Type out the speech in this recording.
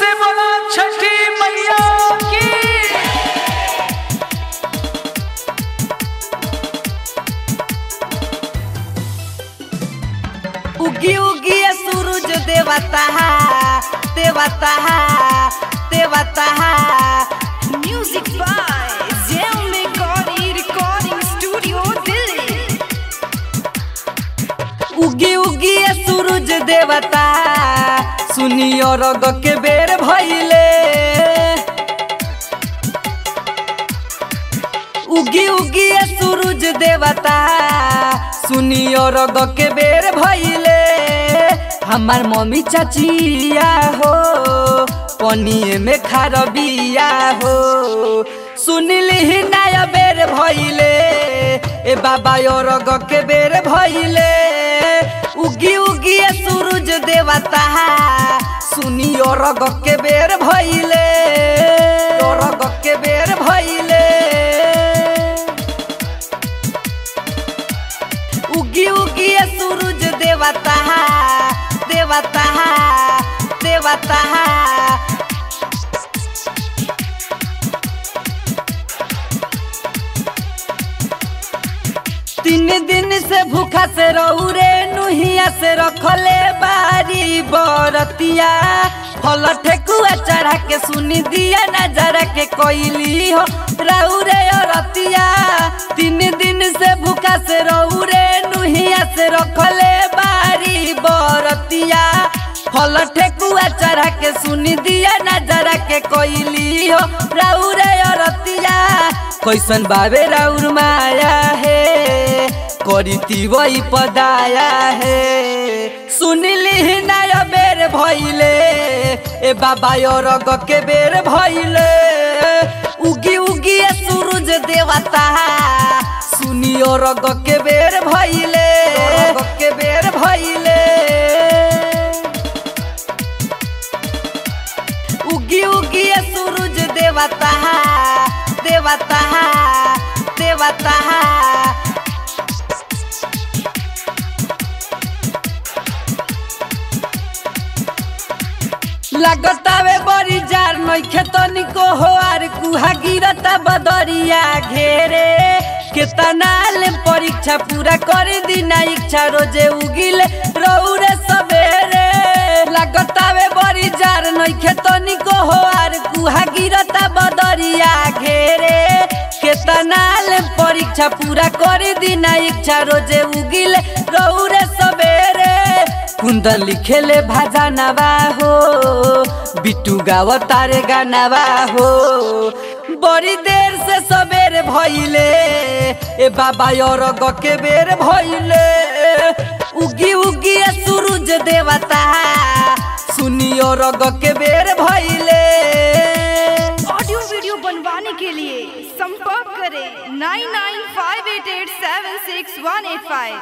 से बोला छठी मैया की उगी उगी ये सूरज देवता देवता देवता Music by Xiaomi Gauri Recording Studio, Delhi. उगी उगी ये सूरज देवता सुनियो रग के बेर भइले उगी उगी ये सूरज देवता सुनियो रग के बेर भइले हमार मम्मी चाचिया हो पनिए में खारबिया हो सुनिली ही नया बेर भइले ए बाबा यो रग के बेर भइले उगी उगी ये सूरज देवता सुनियो रग के बेर भइले यो रग के बेर भइले उगी उगी ये सूरज देवता देवता देवता तीन दिन से भूखा से रहू रे नुहिया से रखले बारी बरतिया फल ठेकुआ चढ़ा के सुनी दिया नजरा के कोइली हो रहू रे रतिया तीन दिन से भूखा से रहू रे नुहिया से रखले बारी बरतिया फल ठेकुआ चढ़ा के सुनी दिया नजरा के कोइली हो रहू रे रतिया कैसन बाबे राउर माया है करीती वही पदाया है सुनिली नय बेर भइले ए बाबा यो रग के बेर भइले उगी उगी ये सूरज देवता सुनियो रग के बेर भइले रग के बेर भइले उगी उगी ये सूरज देवता देवता देवता लगतावे बड़ी जार नइखे तनिको हो आर कुहा गिरता बदरिया घेरे केतना ले परीक्षा पूरा कर दिना इच्छा रोजे उगिले रौरे सबेरे लगतावे बड़ी जार नइखे तनिको हो आर कुहा गिरता बदरिया घेरे केतना ले परीक्षा पूरा कर दिना इच्छा रोजे उगिले रौरे सबेरे कुंदन लिखेले भाजानवा हो बिट्टू गाव तारे गानावा हो बड़ी देर से सबेर भइले ए बाबा और के बेर भइले उगी उगी ये सूरज देवता सुनियो रग के बेर भइले ऑडियो वीडियो बनवाने के लिए संपर्क करें nine nine five eight eight seven six one eight five